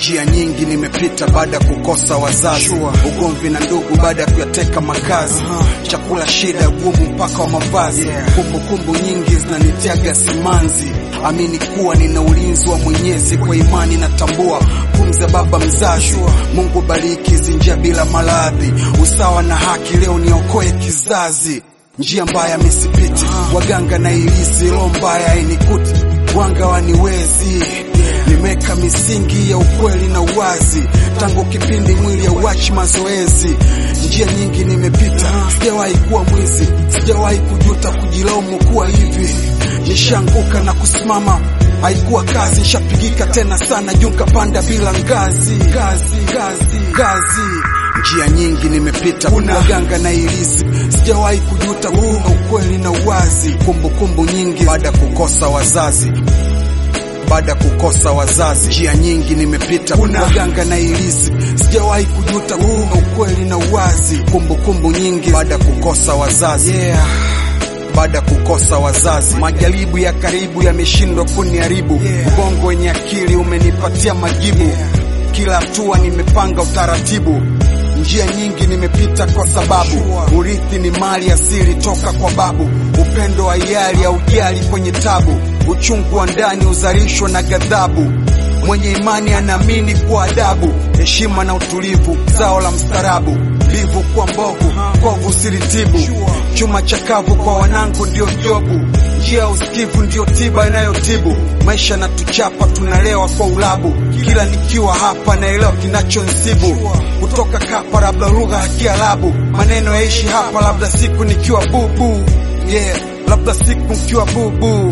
Njia nyingi nimepita baada ya kukosa wazazi, ugomvi na ndugu baada ya kuyateka makazi, chakula shida, gumu mpaka wa mavazi, kumbukumbu nyingi zinanitiaga simanzi. Amini kuwa nina ulinzi wa Mwenyezi, kwa imani natambua pumzi ya baba mzazi. Mungu bariki hizi njia bila maradhi, usawa na haki, leo niokoe kizazi. Njia mbaya misipiti, waganga na ilizi, roho mbaya inikuti, wanga waniwezi nimeka misingi ya ukweli na uwazi tangu kipindi mwili ya uachi mazoezi. Njia nyingi nimepita, sijawahi kuwa mwizi, sijawahi kujuta kujilaumu kuwa hivi. Nishanguka na kusimama, haikuwa kazi, nishapigika tena sana juu nikapanda bila ngazi, ngazi, ngazi, ngazi. Njia nyingi nimepita, waganga na ilizi, sijawahi kujuta kuwa ukweli na uwazi. Kumbukumbu nyingi baada ya kukosa wazazi baada ya kukosa wazazi, njia nyingi nimepita, waganga na ilizi, sijawahi kujuta kuwa ukweli na uwazi. Kumbukumbu nyingi baada ya kukosa wazazi, yeah. Baada ya kukosa wazazi, majaribu ya karibu yameshindwa kuniharibu, ubongo wenye akili umenipatia majibu, kila hatua nimepanga utaratibu njia nyingi nimepita kwa sababu urithi ni mali asili toka kwa babu. Upendo wa hiari haujali kwenye tabu, uchungu wa ndani uzalishwa na ghadhabu. Mwenye imani anaamini kwa adabu, heshima na utulivu, zao la mstarabu. Livu kwa mbovu, kovu siritibu, chuma chakavu kwa wanangu ndio jobu. Njia ya usikivu ndio tiba inayotibu maisha, na tuchapa tunalewa kwa ulabu. Kila nikiwa hapa naelewa kinachonsibu kutoka kapa, labda lugha ya Kiarabu, maneno yaishi hapa, labda siku nikiwa bubu, yeah, labda siku nikiwa bubu.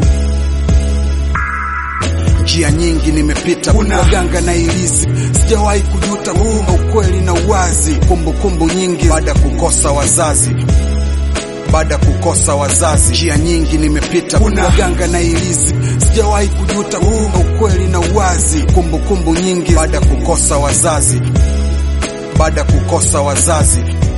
Njia nyingi nimepita, waganga na ilizi, sijawahi kujuta kuwa ukweli na uwazi. Kumbukumbu nyingi baada ya kukosa wazazi baada ya kukosa wazazi, njia nyingi nimepita, waganga na ilizi, sijawahi kujuta kuwa ukweli na uwazi. Kumbukumbu nyingi baada ya kukosa wazazi, baada ya kukosa wazazi,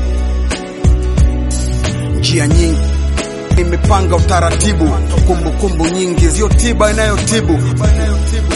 njia nyingi nimepanga utaratibu. Kumbukumbu nyingi, sio tiba inayotibu